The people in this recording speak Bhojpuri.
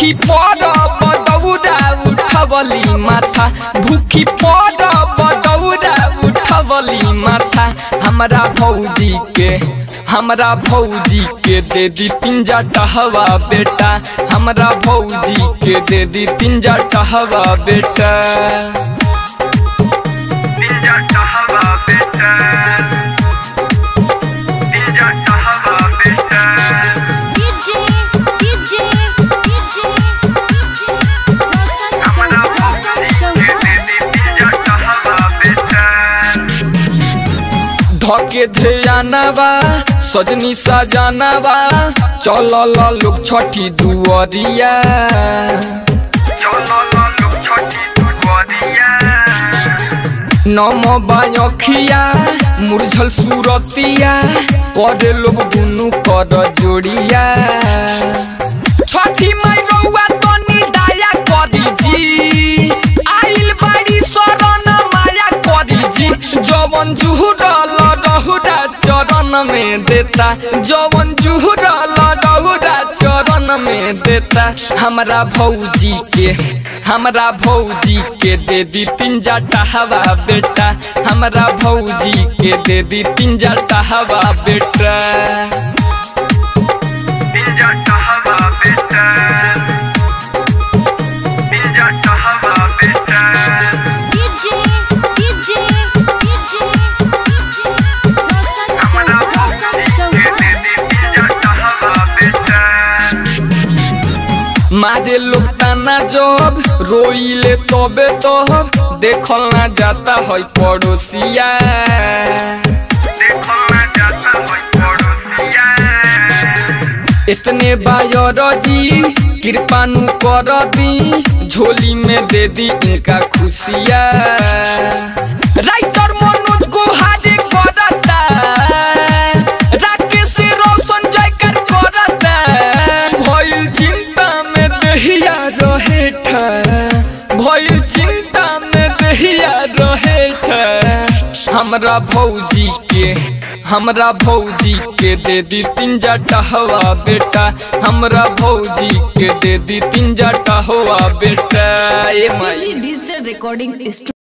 भूखी पड़ब दौड़ा उठवली माथा भूखी पड़ब दौड़ा उठवली माथा हमरा भौजी के हमरा भौजी के दे दी पिंजा टहवा बेटा हमरा भौजी के दे दी पिंजा टहवा बेटा पिंजा टहवा बेटा पिंजा टहवा बेटा डीजे डीजे डीजे हमरा भौजी के दे दी पिंजा टहवा बेटा धके ध्यानवा सजनी सजानवा चलल लोग छठी दुअरिया चलो लोग छोटी दुआरिया नम बायखिया मुरझल सूरतिया करे लोग दुनु कर जोड़िया छठी माई रउआ तनी दया करी जी आइल बाड़ी शरण माया करी जी जवन जुहुरल रहुरा चरण में देता जवन जुहुरल रहुरा चरण में देता हमरा भौजी के हमरा भौजी के दे दी पिंजा टहवा बेटा हमरा भौजी के दे दी पिंजा टहवा बेटा पिंजा टहवा बेटा पिंजा टहवा बेटा डीजे डीजे डीजे हमरा भौजी के दे दी पिंजा टहवा बेटा मारे लोग ताना जब रोइले तबे तब देखल ना जाता है पड़ोसिया देखो ना जाता होई पड़ोसिया इतने बायर जी कृपानु कर दी झोली में दे दी इनका खुशिया राइटर मनोज गुहारी करता राकेश रोशन जयकर करता भइल चिंता में दहिया रहे ठा भइल चिंता में दहिया रहे ठा हमरा भौजी के हमरा भौजी के दे दी पिंजा टहवा बेटा हमरा भौजी के दे दी पिंजा टहवा बेटा ए माई डिजिटल रिकॉर्डिंग